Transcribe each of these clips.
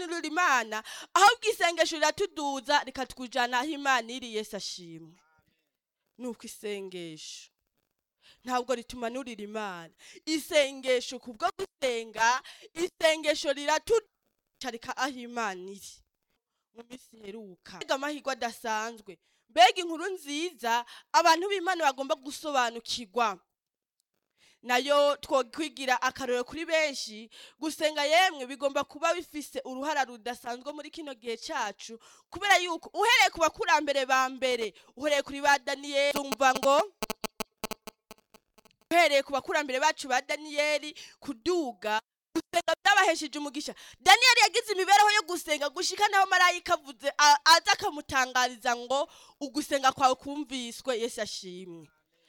tutanurira imana ahubwo isengesho riratuduza rikatujana aho imana iri yesu ashimwe nuko isengesho ntabwo ritumanurira imana isengesho kubwo gusenga isengesho riratucarika aho imana iri mu minsi iheruka mbega amahirwe adasanzwe mbega inkuru nziza abantu b'imana bagomba gusobanukirwa nayo twokwigira akarorero kuri benshi gusenga yemwe bigomba kuba bifise uruhara rudasanzwe muri kino gihe cacu kubera yuko uhereye ku bakurambere ba mbere uhereye kuri ba daniyeli umva ngo uhereye ku bakurambere bacu ba daniyeli kuduga gusenga byabahesheje umugisha daniyeli yagize imibereho yo gusenga gushika naho marayika avuze a- aza akamutangariza ngo ugusenga kwawe kumviswe yesu ashimwe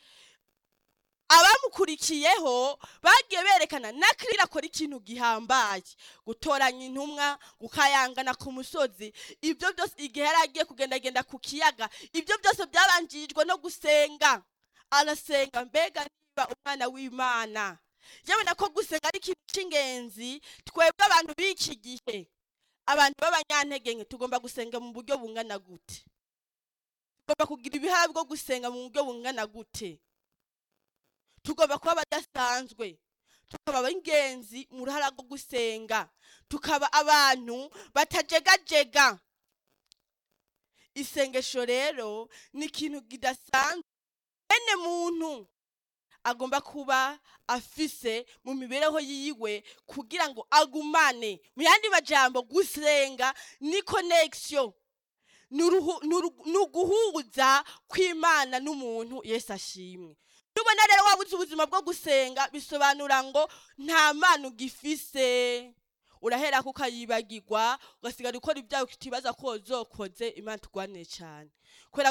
abamukurikiyeho bagiye berekana na kirira akora ikintu gihambaye gutoranya intumwa gukayangana ku musozi ibyo byose igihe yari agiye kugendagenda ku kiyaga ibyo byose byabanjirijwe no gusenga arasenga mbega niba umwana w'imana yabona ko gusenga ari ikintu cy'ingenzi twebwe abantu b'iki gihe abantu b'abanyantege nke tugomba gusenga mu buryo bungana gute tugomba kugira ibihaha bwo gusenga mu buryo bungana gute tugomba kuba abadasanzwe tukaba ab'ingenzi mu ruhara rwo gusenga tukaba abantu batajegajega isengesho rero ni ikintu kidasanzwe bene muntu agomba kuba afise mu mibereho yiwe kugira ngo agumane mu yandi majambo gusenga ni connection ni uruhu- ni uru- ni uguhuza kw'imana n'umuntu yesu ashimwe nubona rero wabuze ubuzima bwo gusenga bisobanura ngo nta mana ugifise urahera ko ukayibagirwa ugasigara ukora ibyawe utibaza ko wozokoze imana tugwanire cyane kubera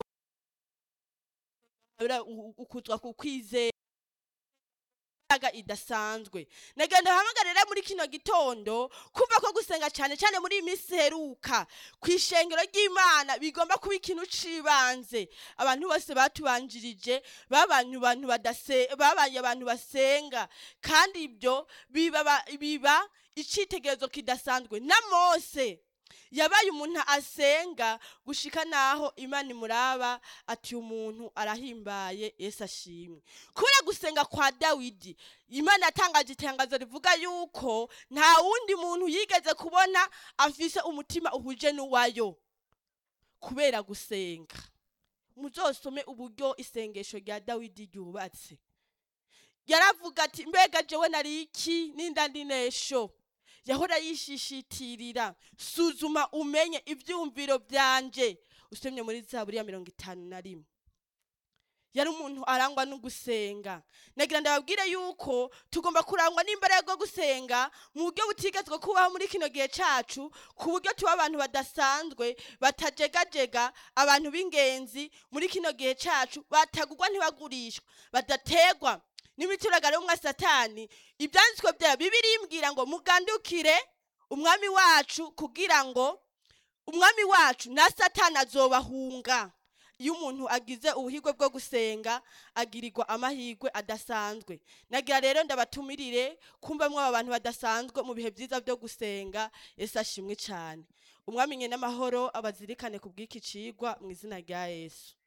gusenga ukuzwa ku kwizera imbaraga idasanzwe nagenda hamagarira muri kino gitondo kumva ko gusenga cyane cyane muri iyi minsi iheruka ku ishengero ry'imana bigomba kuba ikintu cibanze abantu bose batubanjirije babanye abantu badase babanye abantu basenga kandi ibyo biba ba- biba icitegerezo kidasanzwe na mose yabaye umuntu asenga gushika naho imana imuraba ati umuntu arahimbaye yesu ashimwe kubera gusenga kwa dawidi imana yatangaje itangazo rivuga yuko nta wundi muntu yigeze kubona afise umutima uhuje n'uwayo kubera gusenga muzosome uburyo isengesho rya dawidi ryubatse yaravuga ati mbega jewe nari iki ninda ndinesho yahora yishishitirira suzuma umenye ibyumviro byanje usomye muri zaburi ya mirongo itanu na rimwe yari umuntu arangwa no gusenga nagira ndababwire yuko tugomba kurangwa n'imbaraga yo gusenga mu buryo butigezwe kubaho muri kino gihe cacu ku buryo tuba abantu badasanzwe batajegajega abantu b'ingenzi muri kino gihe cacu batagurwa ntibagurishwa badategwa n'imituragaro y'umwa satani ibyanditswe bya bibiri imbwira ngo mugandukire umwami wacu kugira ngo umwami wacu na satani azobahunga iyo umuntu agize ubuhigwe bwo gusenga agirirwa amahirwe adasanzwe nagira rero ndabatumirire kumva mwe aba bantu badasanzwe mu bihe byiza byo gusenga yesu ashimwe cyane umwami nye n'amahoro abazirikane ku bw'iki cigwa mu izina rya yesu